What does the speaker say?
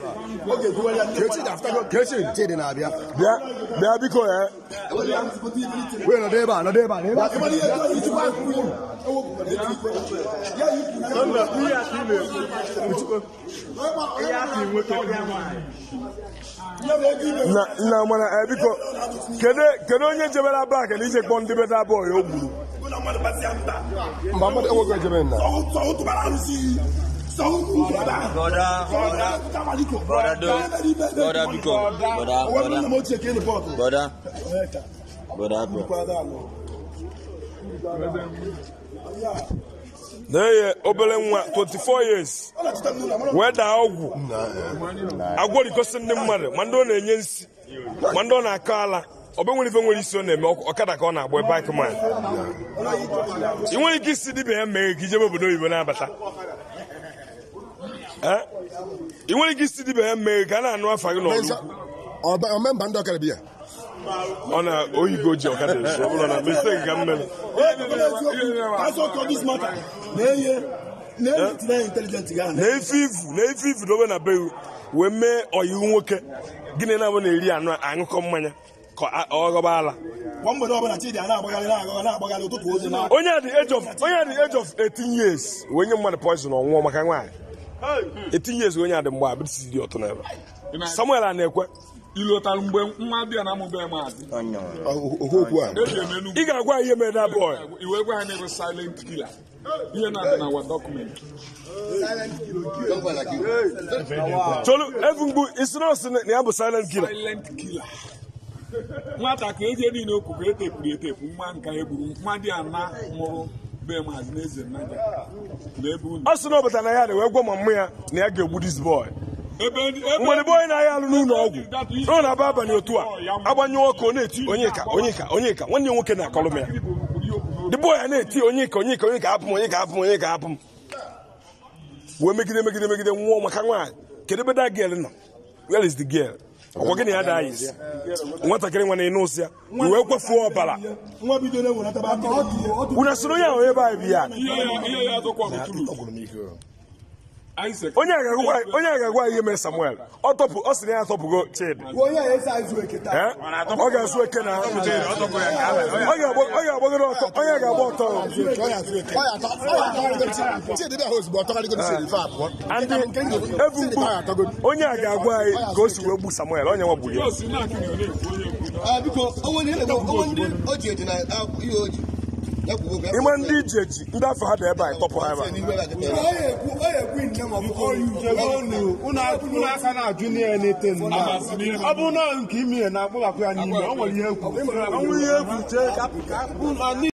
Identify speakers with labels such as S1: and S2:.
S1: Kechi Chidi na-abịa
S2: bịa bịa biko ya
S1: wee nọdụ ebe a nọdụ ebe a n'ebe a
S2: na nna mana eh, biko kedu kedu onye jebere bak na ije kpọ ndị beda bọị o gburu
S1: mba mmadụ enweghị ejebe nna
S3: Brother, brother, brother, do, brother, because, brother, brother, brother, brother, bro.
S2: na-eye obere nwa 24 years wee daa ọgwụ agwọrikosi ndị mmadụ ma ndị ọ na-enye nsi ma ndị ọ na-akọ ala ọbe nwere ife nwere isi ọ na-eme ọk- ọkada ka ọ na-agba bike man ị nwere ike isi dibịa ya mee ka ijebe obodo oyibo na-abata Eh? ị nwere ike isi dibịa ya mee ka a na-anụ afa gị n'ọrụ
S1: omemba ndị ọkara biya
S2: ọ na oyibo ji ọkada eso ọ bụrụ na mistake ka m mere na-efe ifu na-efe ifu dobe na be wee mee ọyiwu nwoke gịnị na-abụ na-eri anụ aṅụkọ mmanya ka a- ọ ghọba ala onye a dị age of onye a dị age of 18 years wee nye mmadụ poison ọnwụọ maka nwaanyị 18 years onye a dị mgbe abịrịsị dị ọtọ n'ebe samuel a na-ekwe
S4: ilotara mgbe nwa bịa na amụbe maazị
S1: okwu okwu a
S4: eji emenu
S2: ị ga-agwa ihe mere na bọị
S4: iwe gwa anyị bụ silent killer ihe na-adị na wa dọkụmentị
S2: cholu efu mgbu isi nọọsụ na ya bụ silent killer
S4: silent killer nwata ka eji niile okwu ka etepụrụ etepụ nwa nka egburu nwa dị ana nwụrụ be maazị na eze nnaja na ebe unu
S2: ọ sị na ọ bata na ya dị wee gwa ma mmụ ya na ya ga-egbu dis boy
S4: ebe ebe
S2: mgbe bọị na-ahịa alụ n'ụlọ ọgwụ ọ na-aba abalị otu a agbanyụ ọkụ ọ na-eti onye ka onye ka onye ka nwanne ya nwoke na-akọlụ m ya the boy a na-eti onye ka onye ka onye ka hapụ m onye ka hapụ m onye ka hapụ m wee megide megide megide nwụọ maka nwaanyị kedu ebe da girl nọ where is the girl ọkwa gịnị ya daa isi nwatakịrị nwa na-ene ụsị ya i wee kwefuo ọbara unu sịrị onye ahụ ebe anyị bi ya
S4: ihe ya ihe ya zọkwa bụ turu Isaac
S2: onye a ga-agwa onye a ga-agwa ihe mere samuel ọ tọpụ ọ sị na ya atọpụgo chidi Eh? ọ ga-azụ eke na ọ ga-agba- ọ ga-agbagoro ọtọ onye ga-agba ọtọ
S1: Chidi bịa ha ozugbo ọ tọgharịgo isi ife abụọ
S2: andị ebu mgbu onye a ga-agwa anyị ka o si wee gbu samuel onye nwa gburu ya
S4: o si na-akịrị onye ekwu onye ekwu
S5: biko onwe ndị onwe ndị o ji eji na ihe o ji ya kwuo ka
S2: ime ndị ije ji ndị afọ ha dị ebe anyị tọpụ ha ebe a
S5: n'ihu ebe a kịta
S6: unu aka na-ajụ n'ihe na-ete nna ọ bụrụ na nke ime na akpụghapụ ya n'ime ọ nwere ihe ekwu